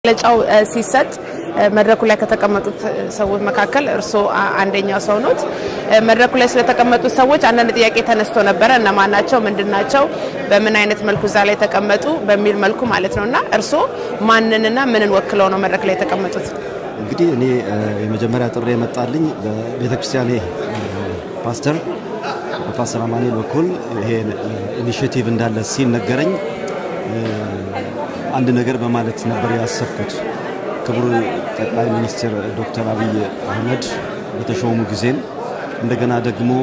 መግለጫው ሲሰጥ መድረኩ ላይ ከተቀመጡት ሰዎች መካከል እርስዎ አንደኛው ሰው ኖት። መድረኩ ላይ ስለተቀመጡት ሰዎች አንዳንድ ጥያቄ ተነስቶ ነበረ። እነማን ናቸው? ምንድን ናቸው? በምን አይነት መልኩ እዛ ላይ ተቀመጡ? በሚል መልኩ ማለት ነው እና እርስዎ ማንንና ምንን ወክለው ነው መድረክ ላይ የተቀመጡት? እንግዲህ እኔ የመጀመሪያ ጥሪ የመጣልኝ በቤተ ክርስቲያኔ ፓስተር በፓስተር አማኑኤል በኩል ይሄ ኢኒሽቲቭ እንዳለ ሲነገረኝ አንድ ነገር በማለት ነበር ያሰብኩት። ክቡር ጠቅላይ ሚኒስትር ዶክተር አብይ አህመድ በተሾሙ ጊዜም እንደገና ደግሞ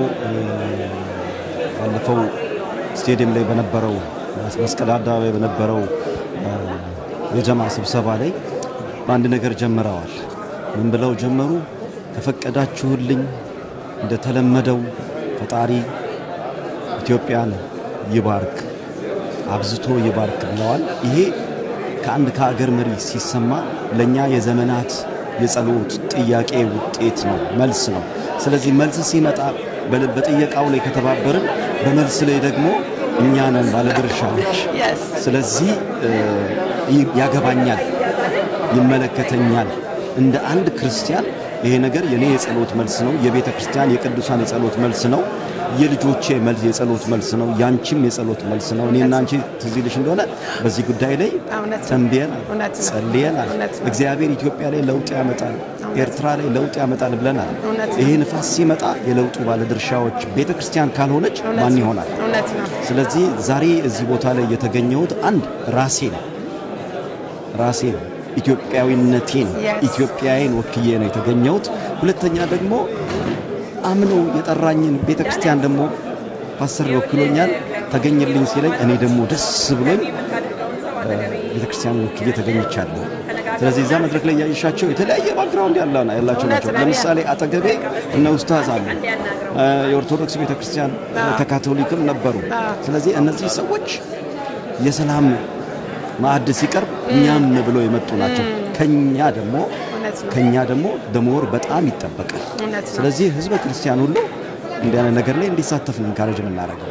ባለፈው ስቴዲየም ላይ በነበረው መስቀል አደባባይ በነበረው የጀማ ስብሰባ ላይ በአንድ ነገር ጀምረዋል። ምን ብለው ጀመሩ? ከፈቀዳችሁልኝ እንደተለመደው ፈጣሪ ኢትዮጵያን ይባርክ አብዝቶ ይባርክ ብለዋል። ይሄ ከአንድ ከሀገር መሪ ሲሰማ ለእኛ የዘመናት የጸሎት ጥያቄ ውጤት ነው፣ መልስ ነው። ስለዚህ መልስ ሲመጣ በጥየቃው ላይ ከተባበርን፣ በመልስ ላይ ደግሞ እኛ ነን ባለድርሻዎች። ስለዚህ ያገባኛል፣ ይመለከተኛል እንደ አንድ ክርስቲያን ይሄ ነገር የኔ የጸሎት መልስ ነው። የቤተ ክርስቲያን የቅዱሳን የጸሎት መልስ ነው። የልጆቼ መልስ የጸሎት መልስ ነው። ያንቺም የጸሎት መልስ ነው። እኔና አንቺ ትዝ ይልሽ እንደሆነ በዚህ ጉዳይ ላይ ተንብየናል፣ ጸልየናል። እግዚአብሔር ኢትዮጵያ ላይ ለውጥ ያመጣል፣ ኤርትራ ላይ ለውጥ ያመጣል ብለናል። ይሄ ንፋስ ሲመጣ የለውጡ ባለድርሻዎች ቤተ ክርስቲያን ካልሆነች ማን ይሆናል? ስለዚህ ዛሬ እዚህ ቦታ ላይ የተገኘሁት አንድ ራሴ ነው ራሴ ነው ኢትዮጵያዊነቴን ኢትዮጵያዬን ወክዬ ነው የተገኘሁት። ሁለተኛ ደግሞ አምኖ የጠራኝን ቤተ ክርስቲያን ደግሞ ፓስተር ወክሎኛል ተገኘልኝ ሲለኝ እኔ ደግሞ ደስ ብሎኝ ቤተ ክርስቲያን ወክዬ ተገኝቻለሁ። ስለዚህ እዛ መድረክ ላይ ያየሻቸው የተለያየ ባክግራውንድ ያላቸው ናቸው። ለምሳሌ አጠገቤ እነ ኡስታዝ አሉ። የኦርቶዶክስ ቤተ ክርስቲያን ከካቶሊክም ነበሩ። ስለዚህ እነዚህ ሰዎች የሰላም ማዕድ ሲቀርብ እኛም ብለው የመጡ ናቸው። ከኛ ደግሞ ከኛ ደግሞ ደሞር በጣም ይጠበቃል። ስለዚህ ህዝበ ክርስቲያን ሁሉ እንዲህ አይነት ነገር ላይ እንዲሳተፍ ነው ኢንካሬጅ የምናደርገው።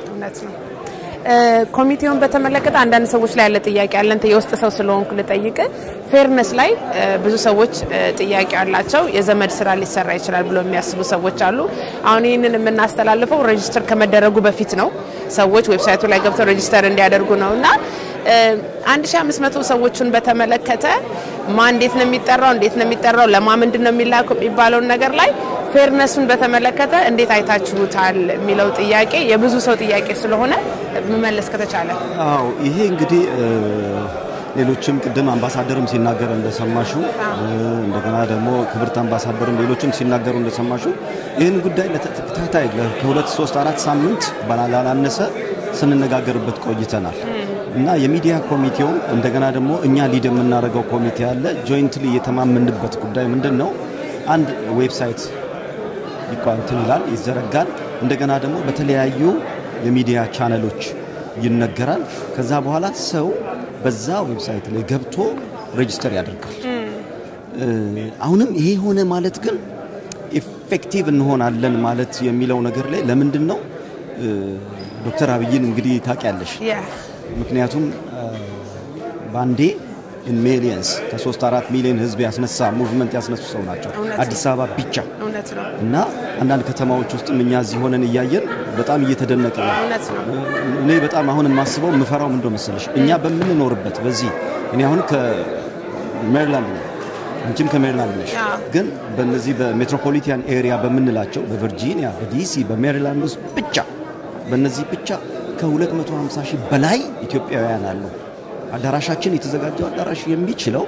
ኮሚቴውን በተመለከተ አንዳንድ ሰዎች ላይ ያለ ጥያቄ አለ። አንተ የውስጥ ሰው ስለሆንኩ ልጠይቅ። ፌርነስ ላይ ብዙ ሰዎች ጥያቄ አላቸው። የዘመድ ስራ ሊሰራ ይችላል ብሎ የሚያስቡ ሰዎች አሉ። አሁን ይህንን የምናስተላልፈው ሬጅስተር ከመደረጉ በፊት ነው። ሰዎች ዌብሳይቱ ላይ ገብተው ሬጅስተር እንዲያደርጉ ነው እና 1500 ሰዎችን በተመለከተ ማን እንዴት ነው የሚጠራው፣ እንዴት ነው የሚጠራው፣ ለማ ምንድን ነው የሚላከው የሚባለውን ነገር ላይ ፌርነሱን በተመለከተ እንዴት አይታችሁታል የሚለው ጥያቄ የብዙ ሰው ጥያቄ ስለሆነ መመለስ ከተቻለ። አዎ ይሄ እንግዲህ ሌሎችም ቅድም አምባሳደርም ሲናገር እንደሰማሹ እንደገና ደግሞ ክብርት አምባሳደርም ሌሎችም ሲናገሩ እንደሰማሹ ይህን ጉዳይ ለተከታታይ ከሁለት ሶስት አራት ሳምንት ባላላነሰ ስንነጋገርበት ቆይተናል እና የሚዲያ ኮሚቴውም እንደገና ደግሞ እኛ ሊድ የምናደርገው ኮሚቴ አለ። ጆይንትሊ የተማመንበት ጉዳይ ምንድን ነው? አንድ ዌብሳይት እንትን ይላል ይዘረጋል። እንደገና ደግሞ በተለያዩ የሚዲያ ቻነሎች ይነገራል። ከዛ በኋላ ሰው በዛ ዌብሳይት ላይ ገብቶ ሬጅስተር ያደርጋል። አሁንም ይሄ ሆነ ማለት ግን ኢፌክቲቭ እንሆናለን ማለት የሚለው ነገር ላይ ለምንድን ነው ዶክተር አብይን እንግዲህ ታውቂያለሽ። ምክንያቱም በአንዴ ኢን ሚሊየንስ ከሶስት አራት ሚሊዮን ህዝብ ያስነሳ ሙቭመንት ያስነሱ ሰው ናቸው። አዲስ አበባ ብቻ እና አንዳንድ ከተማዎች ውስጥም እኛ እዚህ ሆነን እያየን በጣም እየተደነቀ ነው። እኔ በጣም አሁን የማስበው የምፈራው ምንድን መሰለሽ እኛ በምንኖርበት በዚህ እኔ አሁን ከሜሪላንድ ነው አንቺም ከሜሪላንድ ነሽ። ግን በእነዚህ በሜትሮፖሊታን ኤሪያ በምንላቸው በቨርጂኒያ፣ በዲሲ፣ በሜሪላንድ ውስጥ ብቻ በእነዚህ ብቻ ከ250 ሺህ በላይ ኢትዮጵያውያን አሉ። አዳራሻችን የተዘጋጀው አዳራሽ የሚችለው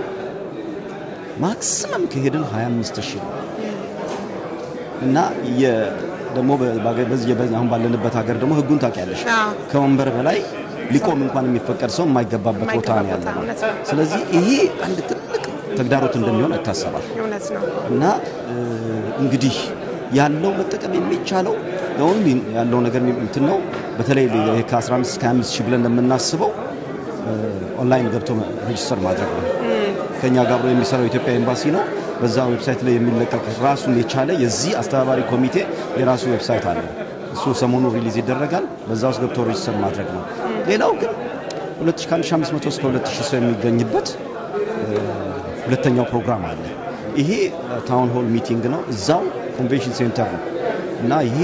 ማክሲመም ከሄድን 25 ሺህ ነው እና ደግሞ አሁን ባለንበት ሀገር ደግሞ ህጉን ታውቂያለሽ። ከወንበር በላይ ሊቆም እንኳን የሚፈቀድ ሰው የማይገባበት ቦታ ነው ያለ ነው። ስለዚህ ይሄ አንድ ትልቅ ተግዳሮት እንደሚሆን ይታሰባል እና እንግዲህ ያለው መጠቀም የሚቻለው ኦንሊ ያለው ነገር እንትን ነው። በተለይ ከ15 እስከ 25 ሺህ ብለን እንደምናስበው ኦንላይን ገብቶ ሬጅስተር ማድረግ ነው። ከኛ ጋር አብሮ የሚሰራው የኢትዮጵያ ኤምባሲ ነው። በዛ ዌብሳይት ላይ የሚለቀቅ ራሱን የቻለ የዚህ አስተባባሪ ኮሚቴ የራሱ ዌብሳይት አለ። እሱ ሰሞኑ ሪሊዝ ይደረጋል። በዛ ውስጥ ገብቶ ሬጅስተር ማድረግ ነው። ሌላው ግን 1500 እስከ 2000 ሰው የሚገኝበት ሁለተኛው ፕሮግራም አለ። ይሄ ታውን ሆል ሚቲንግ ነው፣ እዛው ኮንቬንሽን ሴንተር ነው እና ይሄ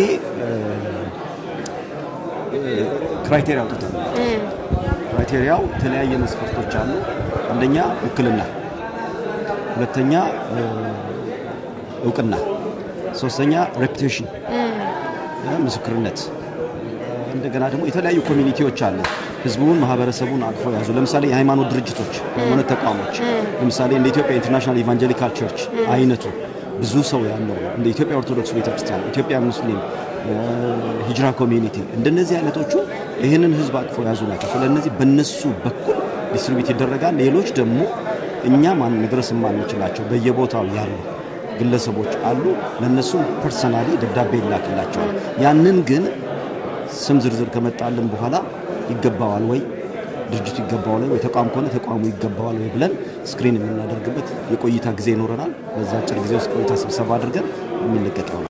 ክራይቴሪያ አውጥተን ክራይቴሪያው የተለያየ መስፈርቶች አሉ። አንደኛ ውክልና፣ ሁለተኛ እውቅና፣ ሶስተኛ ሬፑቴሽን ምስክርነት፣ እንደገና ደግሞ የተለያዩ ኮሚኒቲዎች አሉ ህዝቡን ማህበረሰቡን አቅፎ ያዙ። ለምሳሌ የሃይማኖት ድርጅቶች፣ የሃይማኖት ተቋሞች ለምሳሌ እንደ ኢትዮጵያ ኢንተርናሽናል ኢቫንጀሊካል ቸርች አይነቱ ብዙ ሰው ያለው እንደ ኢትዮጵያ ኦርቶዶክስ ቤተክርስቲያን፣ ኢትዮጵያ ሙስሊም፣ ሂጅራ ኮሚኒቲ እንደነዚህ አይነቶቹ ይህንን ህዝብ አቅፎ ያዙ ናቸው። ስለነዚህ በነሱ በኩል ዲስትሪቢዩት ይደረጋል። ሌሎች ደግሞ እኛ ማን መድረስ የማንችላቸው በየቦታው ያሉ ግለሰቦች አሉ። ለነሱም ፐርሰናሊ ደብዳቤ ይላክላቸዋል። ያንን ግን ስም ዝርዝር ከመጣልን በኋላ ይገባዋል ወይ ድርጅቱ ይገባዋል ወይ ተቋም ከሆነ ተቋሙ ይገባዋል ወይ ብለን ስክሪን የምናደርግበት የቆይታ ጊዜ ይኖረናል። በዛ አጭር ጊዜ ውስጥ ቆይታ ስብሰባ አድርገን የሚለቀቅ ይሆናል።